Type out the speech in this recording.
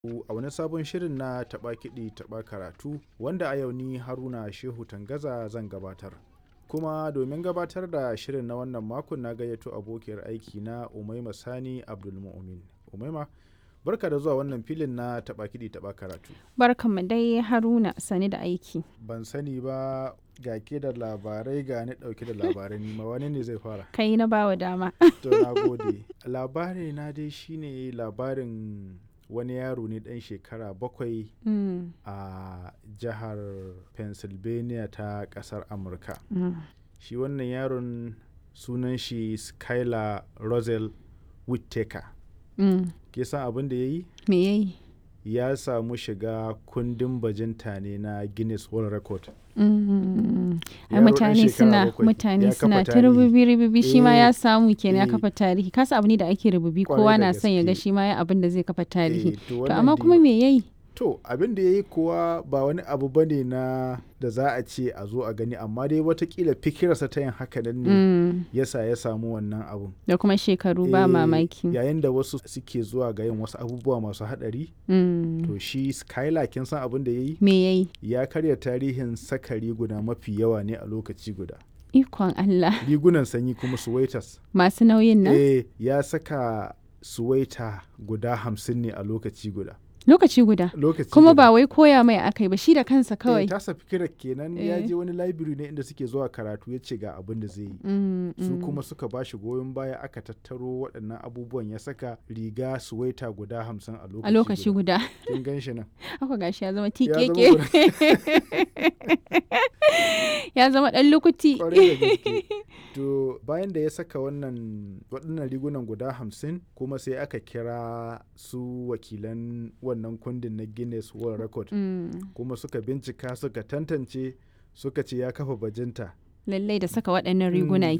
a wani sabon shirin na taɓa kiɗi taɓa karatu wanda a yau ni haruna shehu tangaza zan gabatar kuma domin gabatar da shirin na wannan makon na gayyato abokiyar aiki na umaima sani abdulmu'min umaima barka da zuwa wannan filin na taɓa kiɗi taɓa karatu Barkanmu dai Haruna sani da aiki. ban sani ba ga ke da labarai ga ni ɗauke da labarai nima wani ne zai fara Kai na bawa dama. to na gode labari na dai shine labarin wani yaro ne ɗan shekara bakwai Mm, a jihar pennsylvania ta ƙasar amurka mm. shi wannan yaron sunan shi skylar rosel whittaker Mm. ke san abin da ya yi Me yayi? ya samu shiga kundin bajinta ne na guinness world record Mm. Ai Yaro ɗan mutane shekara suna bakwai, ya mutane kafa suna ta tarihi. rububi rububi shi ma Eh, ya samu kenan ya eh. kafa tarihi kasa abu ne da ake rububi Kwarai kowa da na son ya ga gaske. shi ma ya abin da zai kafa tarihi Eh, to to wannan amma dai- kuma me yayi To abin da ya yi kuwa ba wani abu ba ne na da za a ce a zo a gani amma dai watakila fikirarsa ta yin haka nan ne Mm. yasa ya samu wannan abun. da kuma shekaru ba Eh, mamaki Yayin da wasu suke zuwa ga yin wasu abubuwa masu haɗari Mm. to shi Skylar kin san abin da ya yi me yayi ya karya tarihin saka riguna mafi yawa ne a lokaci guda. ikon Allah Rigunan sanyi kuma suwaitas. masu nauyin nan Eh ya saka suwaita guda hamsin ne a lokaci guda. lokaci guda Lokaci kuma guda. ba wai koya mai akai ba shi da kansa kawai Eh, tasa fikirar kenan ya Eh. je wani library ne inda suke zuwa karatu ya ce ga abin da zai yi. Mm, Su mm. kuma suka ba shi goyon baya aka tattaro waɗannan abubuwan ya saka riga suwaita guda hamsin a lokaci a lokaci guda Kin gan shi nan. haka gashi ya zama Ya zama tikeke ya zama dan lukuti Kwarai da gaske. To bayan da ya saka wannan waɗannan rigunan guda hamsin kuma sai aka kira su wakilan wannan kundin na Guinness World Record Mm, kuma suka bincika suka tantance suka ce ya kafa bajinta lallai da saka waɗannan riguna Mm,